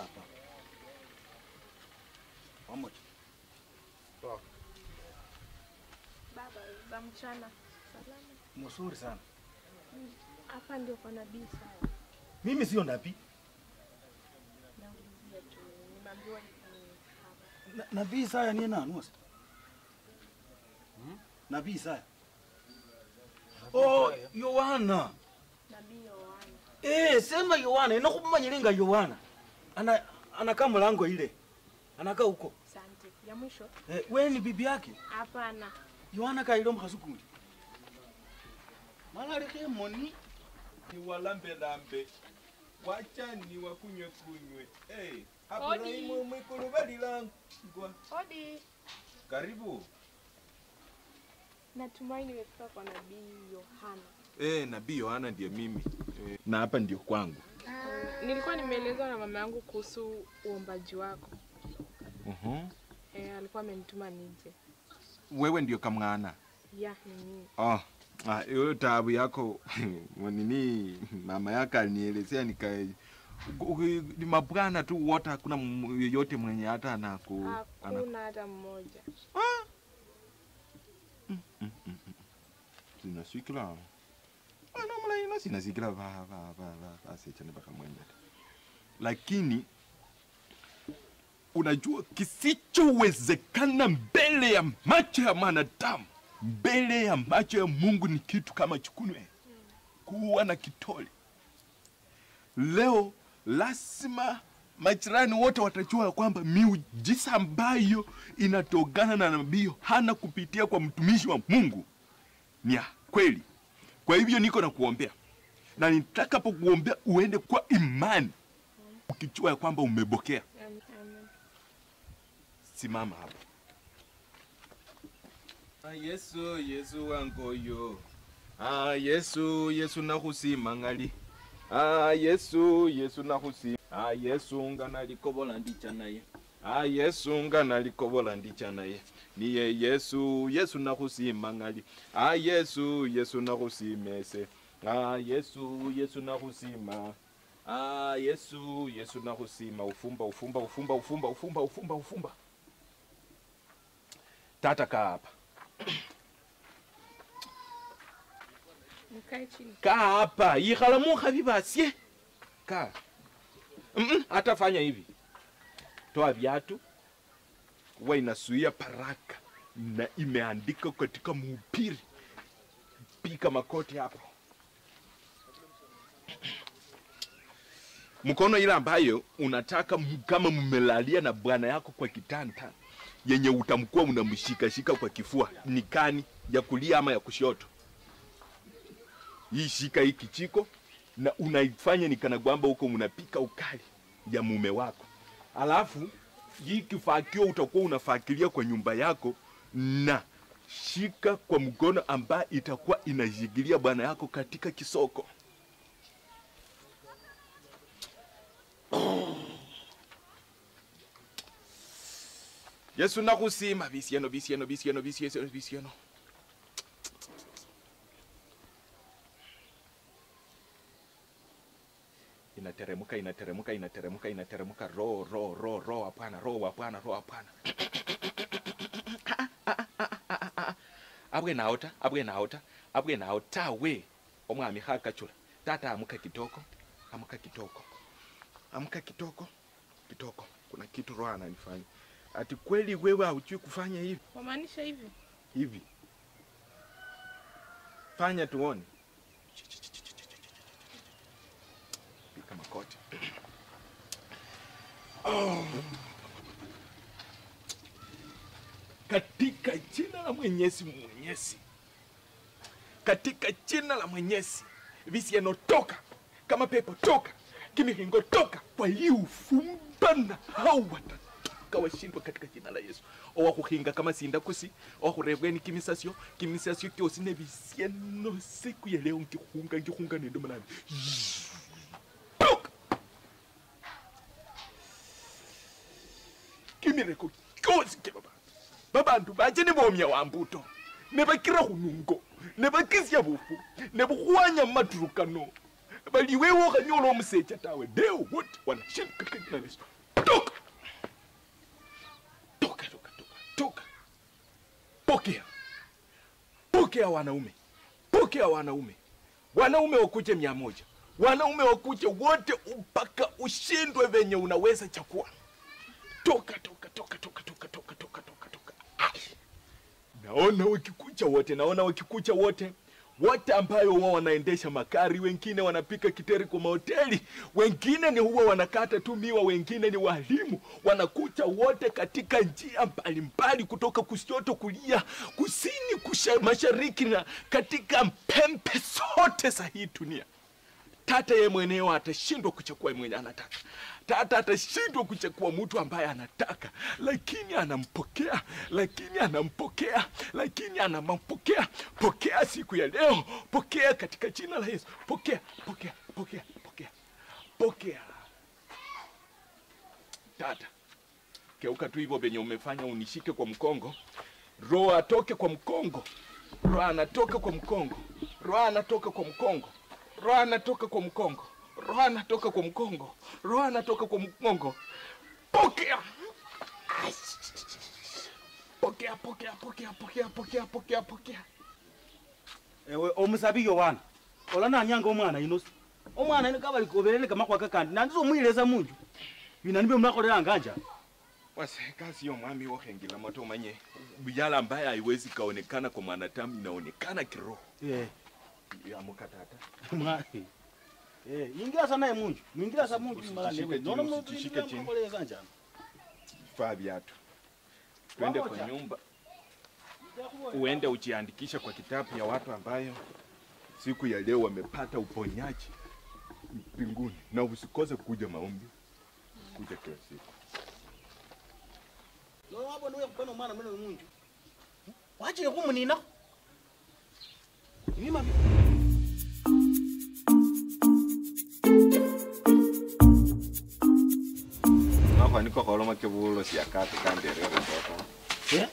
hapa pamoja. Baba, za mchana. Salama. Mzuri sana. Hapa ndio kwa nabii sawa. Mimi sio nabii. Naulizia tu. Nimeambiwa ni hapa. Na- Nabii Isaya ni nani wasa? Nabii Isaya. Oh, Yohana. Nabii Yohana. Eh, sema Yohana, inakumanyilinga Yohana. Ana anakaa mlango ile. Anakaa huko. Asante. Ya mwisho? Eh, wewe ni bibi yake? Hapana. Yohana kailo mkhasukuli. Malalike moni. niwalambelambe wachani wakunywe kunywe hey, Odi. Aburahimu mwikulu balilangwa Odi. karibu Natumai nimefika kwa nabii Yohana. hey, nabii yohana ndiye mimi hey. na hapa ndio kwangu Nilikuwa nimeelezwa na mama yangu kuhusu uombaji wako. uh-huh. E, alikuwa amenituma nije. wewe ndio kamwana Ya, ni mimi. oh. Ah, hiyo taabu yako nini mama yake alinielezea nika ni mabwana tu wote hakuna m- yeyote mwenye hata anaku ana, Hakuna hata mmoja. sinasikila anamulaina sinasikila va- va- va- va- vasechane vakamwenda lakini unajua kisichowezekana mbele ya macho ya mwanadamu mbele ya macho ya mungu ni kitu kama chukunwe kuwa na kitole leo lazima majirani wote watajua ya kwamba miujiza ambayo inatokana na nabii Yohana kupitia kwa mtumishi wa Mungu ni ya kweli. Kwa hivyo niko na kuombea, na nitakapokuombea uende kwa imani, ukijua ya kwamba umebokea. Amen. Amen. Simama hapo. Ah, Yesu, Yesu wangoyo. Ah, Yesu, Yesu nakusimangali. Ah, Yesu, Yesu nakusi. Ah, Yesu ngana likobola ndicha naye. Ah, Yesu ngana likobola ndicha naye. Niye Yesu, Yesu nakusimangali. Ah, Yesu, Yesu nakusimese. Ah, Yesu, Yesu nakusima. Ah, Yesu, Yesu nakusima. Ufumba, ufumba, ufumba, ufumba, ufumba, ufumba, ufumba. Tata kaa hapa. Mkae chini. kaa hapa ikhala mukhavi basye kaa Mm-mm, hata fanya hivi toa viatu huwa inasuia paraka na imeandika katika mhubiri pika makoti hapo mkono ile ambayo unataka m- kama mmelalia na bwana yako kwa kitanda yenye utamkuwa unamshikashika kwa kifua ni kani ya kulia ama ya kushoto hii shika hii kichiko na unaifanya ni kana kwamba huko unapika ukali ya mume wako alafu hii kifakio utakuwa unafakilia kwa nyumba yako na shika kwa mkono ambaye itakuwa inashikilia bwana yako katika kisoko yesu nakusima bisieno bisieno bisieno bisieno bisieno inateremuka inateremuka inateremuka inateremuka ro ro ro ro hapana ro hapana ro hapana abwe naota abwe naota abwe naota we omwami khakachula tata amuka kitoko amuka kitoko amuka kitoko kitoko kuna kitu roho ananifanya ati kweli wewe haujui kufanya hivi Wamaanisha hivi? hivi fanya tuone pika makoti oh. katika jina la mwenyezi mwenyezi katika jina la mwenyezi visiano toka kama pepo toka kimihingo toka kwa hii ufumba na hao watatoka washindwa katika jina la yesu owakuhinga kama sinda kusi owakurebweni kimisasyo kimisasyo kyosi ne visiano siku ya leo nkihunga nkihunga nendo malani toka kimireko kyosi ke babantu babantu baje ne bomya wa mbuto ne bakira hunungo ne bakisya bufu ne bukhwanya maturukano baliwewo khanyola omusecha tawe deo wote wanashinduka kajina lesu pokea wanaume, pokea wanaume, wanaume wakuje mia moja, wanaume wakuje wote mpaka ushindwe venye unaweza chakua. Toka toka toka toka toka toka toka toka toka. Ai. Naona wakikucha wote, naona wakikucha wote wote ambayo wao wanaendesha makari, wengine wanapika kiteri kwa mahoteli, wengine ni huwa wanakata tu miwa, wengine ni walimu, wanakucha wote katika njia mbalimbali, kutoka kushoto, kulia, kusini, kusha, mashariki na katika pembe zote za hii dunia. Tata ye mwenyewe atashindwa kuchukua mwenye anataka. Tata atashindwa kuchukua mtu ambaye anataka, lakini anampokea, lakini anampokea, lakini anampokea. Pokea siku ya leo, pokea katika jina la Yesu. Pokea, pokea, pokea, pokea, pokea. Tata, keuka tu hivyo venye umefanya, unishike kwa mkongo, roho atoke kwa mkongo, roho anatoka kwa mkongo, roho anatoka kwa mkongo roho anatoka kwa mkongo, roho anatoka kwa mkongo, roho anatoka kwa mkongo. Pokea, pokea, pokea, pokea, pokea, pokea, pokea, pokea. ewe omusabi yohana ola nanyanga omwana inosi omwana ino kabalikoberere kamakwaka kandi nandizo omwileza munju bina nibyo mnakolelanga njani Wase, kazi ya mwami wohengila moto umanye yala ambaye haiwezi kaonekana kwa mwanadamu inaonekana kiroho. Eh, Amuka tata. mwa- eh, ingira sana ye munju mwingira sa munju mala Usitishike newe chini, nono mno usitishike ndio chini. mnakoleleza njani Vaa viatu. Twende kwa Pamoja. nyumba. uende ujiandikishe kwa kitabu ya watu ambayo siku ya leo wamepata uponyaji mbinguni, na usikose kuja maombi, kuja kila siku. nono wabo niwe kupana omwana mwene munju wachile kumunina ibima Nokwaniko kholoma ke bulo siakati kanderere toto. eh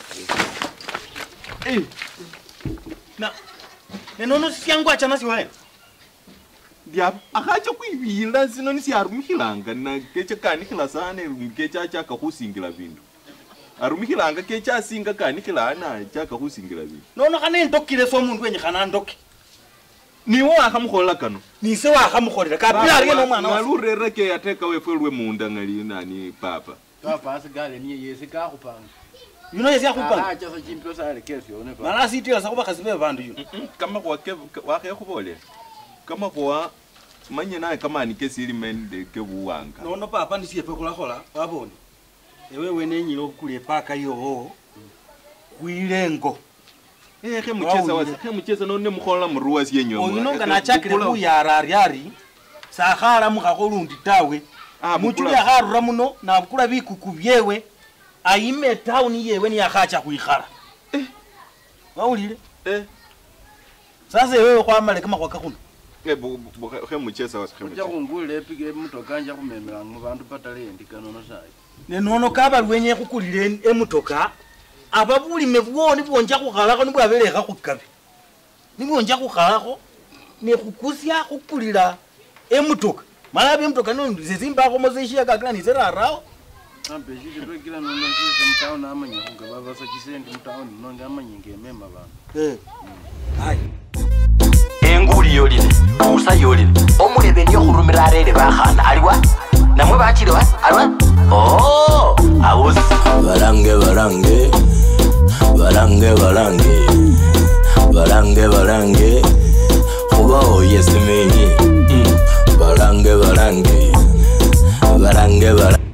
eh na nenono syangu achana siwaye Dia akacha kuibila sino ni siarumihilanga na kecha kanikila sana kecha chaka khusingila bindu. Arumihilanga kecha asinga kanikila ana chaka khusingila bindu. nono khane ndokile so omundu wenyikhana ndoke Niwo akhamukhola kano. nise wakhamukholera kapila aliye nomwana wase Ngalurere ke ateka wefe lwe munda ngali nani papa. papa asigale niye yesi kakhupanga yuno yesi akhupanga achaso chimpyo salekesi yone pa mala asitila sa khubakhasi be bandu yuno Kama kwa ke wakhe Kama kwa manye naye kama ni kesili mende ke buwanga. nono papa ndisiepe khulakhola wabone ewe wenenyile okukula epaka yowo khwilengo Eh khe mucheza Wawulile. wasa khe mucheza none mukhola muruwa syenyo. oyuno nga nachakile khuyara aryari sakhalamukhakho lundi tawe Ah, muchuli bukula- akharura muno nabukula bikuku byewe ayime etawuni yewe niyakhacha khwikhala wawulile Eh sasa ewewe khwamale kamakhwaka khuno Eh, bu- bu- bu- khe mucheza wasa khe ucha mucheza. khungulila epika emutoka nja khumemelanga mubandu patala endika nono sayi nenono kabali wenye khukulila en- emutoka aba bulime bwoni bwonja khukhalakho nibwabelekha khukabi nibwonja khukhalakho nekhukusya khukulila emutoka mala byemutoka sezimbakhomo zeshiyakakila niserarawo ambe shili lwekila nono sise mutawuni amanya khunga babasa chisendi mutawuni nonde amanya ngemema bandu hayi enguli yolile busa yolile omulebe niyo khurumira arere bakhana aliwa namwe bachile wa aliwa oh awusi balange balange balange balange balange balange kuba oye simenyi Mm. balange balange balange balange